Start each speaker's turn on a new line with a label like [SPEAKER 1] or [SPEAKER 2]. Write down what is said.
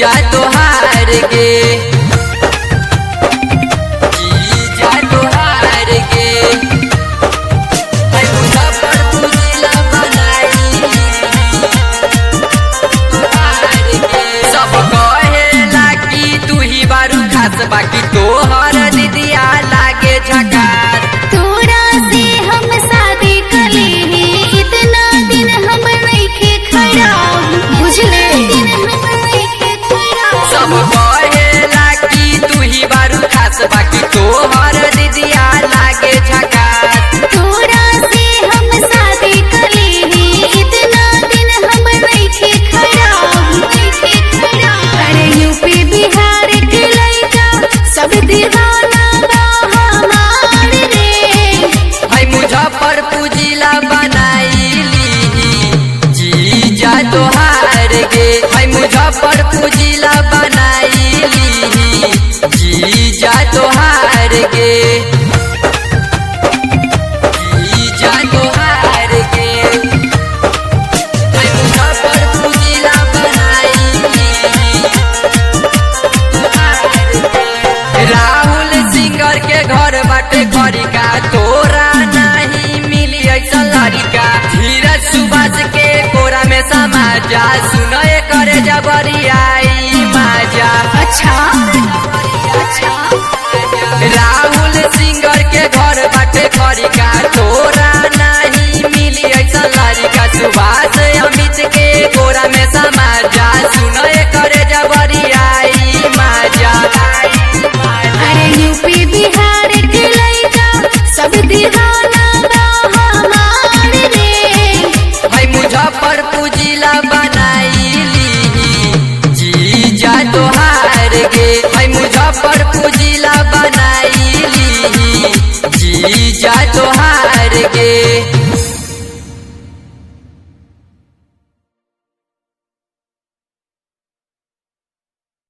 [SPEAKER 1] जीजा तोहार गे जीजा तोहार गे है मुजफ्फरपुर जिला बनाई तोहार गे सब कहेला कि तू ही बारू खास बाकी तोहर दीदिया लागे झकार
[SPEAKER 2] तोरा से हम शादी कली इतना दिन हम नइखे खराब बुझले
[SPEAKER 1] सब कहेला कि तू ही बारू खास बाकी तोहर दीदिया लागे झकार
[SPEAKER 2] तोरा से हम शादी कली इतना दिन हम नइखे खराब नइखे खराब अरे यूपी बिहार के लइका सब दीवाना बा हमार रे
[SPEAKER 1] है मुजफ्फरपुर जिला बनाईली जीजा तोहार गे है मुजफ्फरपुर जिला बनाईली जीजा तोहार गे जीजा तोहार गे है मुजफ्फरपुर जिला बनाईली राहुल सिंगर के घर बाटे खरिका तोरा नहीं मिली ऐसा लड़का धीरज सुभाष के कोरा में समाजा सुनए करे जबरियाई माजा
[SPEAKER 2] अच्छा अच्छा
[SPEAKER 1] राहुल सिंगर के घर बाटे खरिका तोरा नहीं मिली ऐसा लड़का सुभाष अमित के कोरा में समाजा सुनए करे जबरियाई माजा
[SPEAKER 2] अरे यूपी बिहार के लइका सब दीवाना बा हमार रे
[SPEAKER 1] है मुजफ्फरपुर जिला बनाईली जीजा तोहार गे है मुजफ्फरपुर जिला बनाईली जीजा तोहार गे